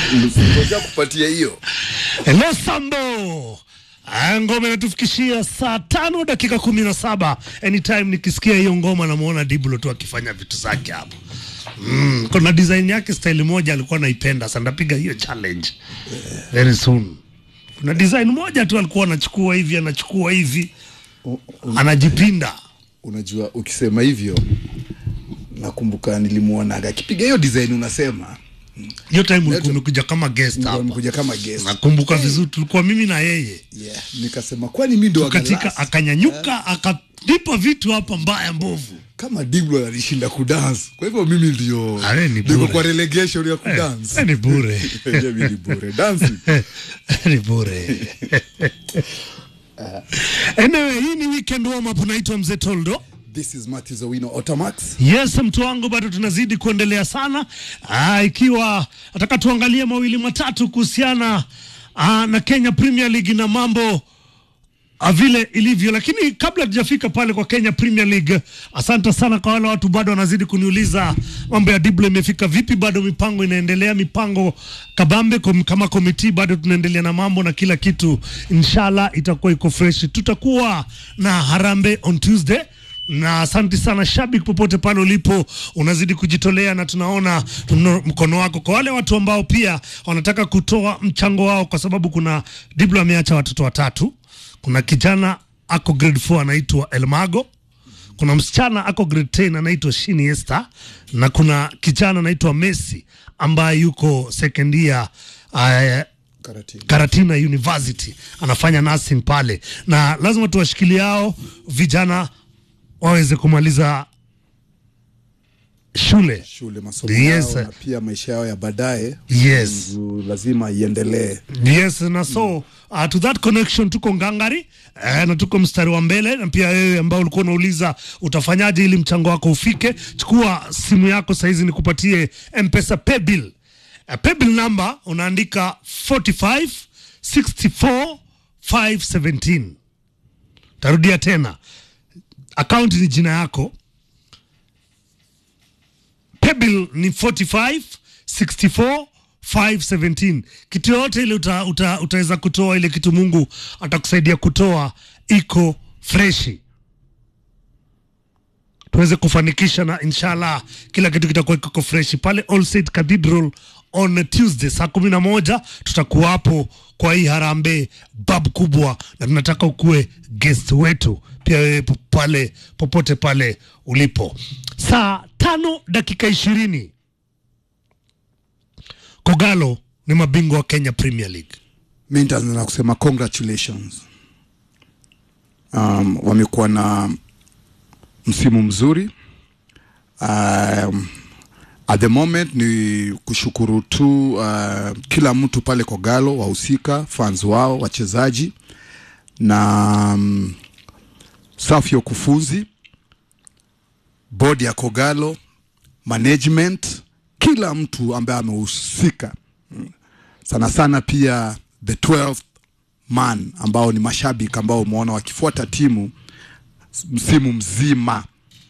Ngoja kupatia hiyo Lesambo Ah, ngoma inatufikishia saa tano dakika kumi na saba anytime nikisikia hiyo ngoma namwona Diblo tu akifanya vitu zake hapo mm. kuna design yake style moja alikuwa anaipenda sana ndapiga hiyo challenge very soon kuna design moja tu alikuwa anachukua hivi anachukua hivi anajipinda unajua ukisema hivyo nakumbuka nilimwonaga akipiga hiyo design unasema hiyo time ulikuwa umekuja kama guest hapa kuja kama guest nakumbuka vizuri tulikuwa mimi na yeye yeah. nikasema kwani mi ndo katika wagalasi? akanyanyuka akanipa vitu hapa mbaya mbovu kama Diblo alishinda kudance kwa hivyo mimi ndio Ale, ni niko bure. kwa relegation ya kudance Eh, ni bure Mimi ni bure dancing ni bure anyway hii ni weekend warm up naitwa mzee toldo this is Matthew Zawino Otamax yes mtu wangu bado tunazidi kuendelea sana Aa, ikiwa nataka tuangalie mawili matatu kuhusiana aa, na kenya premier league na mambo ah, vile ilivyo lakini kabla tujafika pale kwa kenya premier league asante sana kwa wale watu bado wanazidi kuniuliza mambo ya diblo imefika vipi bado mipango inaendelea mipango kabambe kom, kama komiti bado tunaendelea na mambo na kila kitu inshallah itakuwa iko fresh tutakuwa na harambe on tuesday na asante sana shabiki popote pale ulipo unazidi kujitolea na tunaona tuna mkono wako kwa wale watu ambao pia wanataka kutoa mchango wao kwa sababu kuna diblo ameacha watoto watatu kuna kijana ako grade 4 anaitwa elmago kuna msichana ako grade 10 anaitwa shini Esther na kuna kijana anaitwa messi ambaye yuko second year uh, Karate Karatina University anafanya nursing pale, na lazima tuwashikilie hao vijana waweze kumaliza shule. shule masomo Yes. yao na pia maisha yao ya baadaye Yes. Nzu- lazima iendelee Yes, na so uh, to that connection tuko ngangari eh, na tuko mstari wa mbele, na pia wewe ambao ulikuwa unauliza utafanyaje ili mchango wako ufike, chukua simu yako saizi nikupatie M-Pesa paybill. Uh, paybill number unaandika 45 64 517. Tarudia tena, account ni jina yako paybill ni 45 64 517 kitu yoyote ile uta, uta, utaweza kutoa ile kitu mungu atakusaidia kutoa iko freshi tuweze kufanikisha na inshallah kila kitu kitakuwa kiko freshi pale All Saints Cathedral on Tuesday saa kumi na moja tutakuwa hapo kwa hii harambee bab kubwa, na tunataka ukuwe guest wetu pia wewe po- pale popote pale ulipo. Saa tano dakika ishirini Kogalo ni mabingwa wa Kenya Premier League. mi nitaanza na kusema congratulations um, wamekuwa na msimu mzuri um, at the moment ni kushukuru tu uh, kila mtu pale Kogalo, wahusika, fans wao, wachezaji na um, safu ya ukufunzi, bodi ya Kogalo, management, kila mtu ambaye amehusika sana sana pia the 12th man ambao ni mashabiki ambao umeona wakifuata timu msimu mzima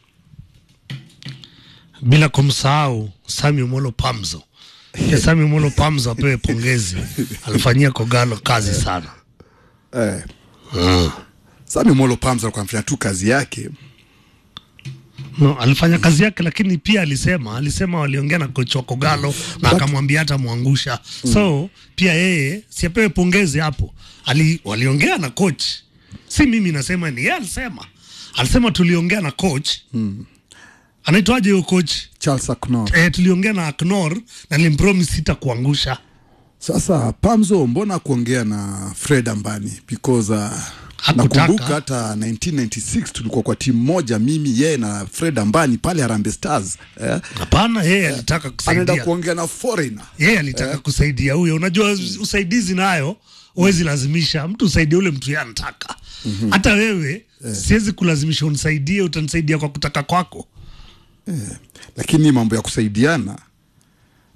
bila kumsahau Sami Molo Pamzo. Pia Sami Molo Pamzo apewe pongezi, alifanyia Kogalo kazi sana. eh. Sami Molo Pams alikuwa anafanya tu kazi yake No, alifanya kazi yake, lakini pia alisema alisema waliongea na kocha wa Kogalo na akamwambia hata mwangusha. So pia yeye siapewe pongezi hapo. Ali, waliongea na coach, si mimi nasema, ni yeye alisema. Alisema tuliongea na coach anaitwaje huyo coach? Charles Aknor. Eh, tuliongea na Aknor na nilimpromise sitakuangusha. Sasa Pamzo, mbona kuongea na Fred Ambani because uh, Hakutaka. nakumbuka hata 1996 tulikuwa kwa timu moja, mimi yeye na Fred Ambani pale Harambee Stars eh, Hapana, yeye alitaka anaenda kusaidia. kuongea na foreigner yeye alitaka kusaidia huyo. Unajua usaidizi nayo huwezi lazimisha mtu usaidie ule mtu yeye anataka. Hata wewe siwezi kulazimisha unisaidie, utanisaidia kwa kutaka kwako. lakini mambo ya kusaidiana